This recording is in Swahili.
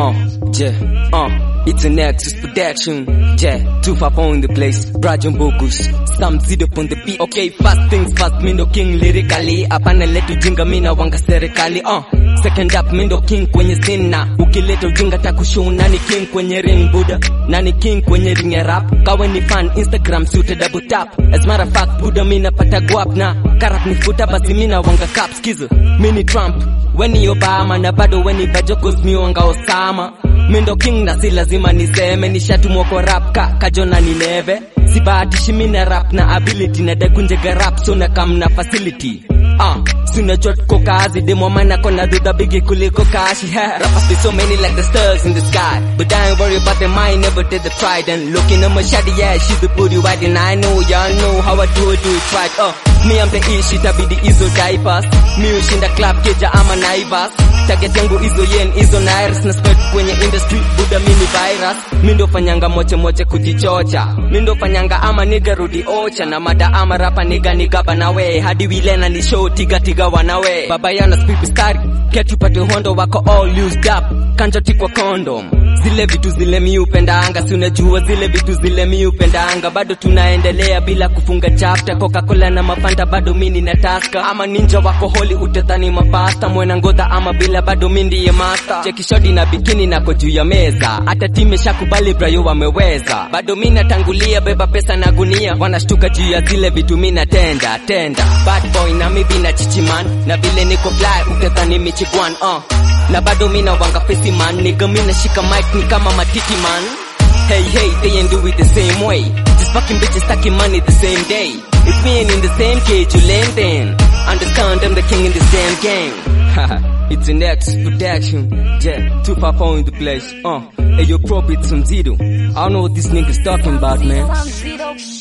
Uh, yeah, uh, it's an Nexus production. Yeah, too far in the place. Brajon Bogus, some zid up on the beat. Okay, fast things fast, mindo king lyrically. Hapana letu jinga mina wanga serikali. Uh, second up mindo king kwenye sina. Ukileta ujinga takushow nani king kwenye ring buda. Nani king kwenye ring ya rap. Kawe ni fan Instagram si uta double tap. As matter of fact, buda mina pata guap na. Karap ni futa basi mina wanga cap skizo. Mini Trump, weni Obama na bado weni bajokos miwanga Osama. Mindo king na si lazima niseme nishatumwa kwa rap ka kajona ni neve sibahatishi mina rap na ability na dekunjega rap so na kam na facility Ah, sinajua tuko kazi demo mana kona dudha bigi kuliko kashi Rappers be so many like the stars in the sky But I ain't worry about them, I ain't never did the trident Looking at my shady yeah, she the booty white And I know y'all know how I do it, do it right uh, Me I'm the ish, itabidi hizo diapers Mi ushinda club keja ama naivas Target yangu hizo yen, hizo nairs Na spread kwenye industry, buda mini virus Mi ndo fanyanga moche moche kujichocha Mi ndo fanyanga ama niga rudi ocha Na mada ama rapa niga niga banawe Hadi wilena ni show tiga tiga wanawe Baba yana speed stari Ketu pate hondo wako all used up Kanja tikwa condom Zile vitu zile mi upenda anga Si unajua zile vitu zile mi upenda anga Bado tunaendelea bila kufunga chapter Coca-Cola na mafanta bado mini na taska Ama ninja wako holi utetani mapasta Mwena ngodha ama bila bado mi ndiye master Cheki shodi na bikini nako juu ya meza Hata time shakubali brayo wameweza Bado mi natangulia beba pesa na gunia Wanashtuka juu ya zile vitu mi natenda tenda Bad boy na mi bina chichiman Na vile niko fly utetani michigwan uh. Na bado mi na wanga fesi man Nigga mi nashika mic ni kama matiti man Hey hey they ain't do it the same way Just fucking bitches stacking money the same day If we ain't in the same cage you land then Understand I'm the king in this damn game Haha, it's an X production. Yeah, too far in the place. Uh, hey, yo, prop it some zero. I don't know what this nigga's talking about, man. From zero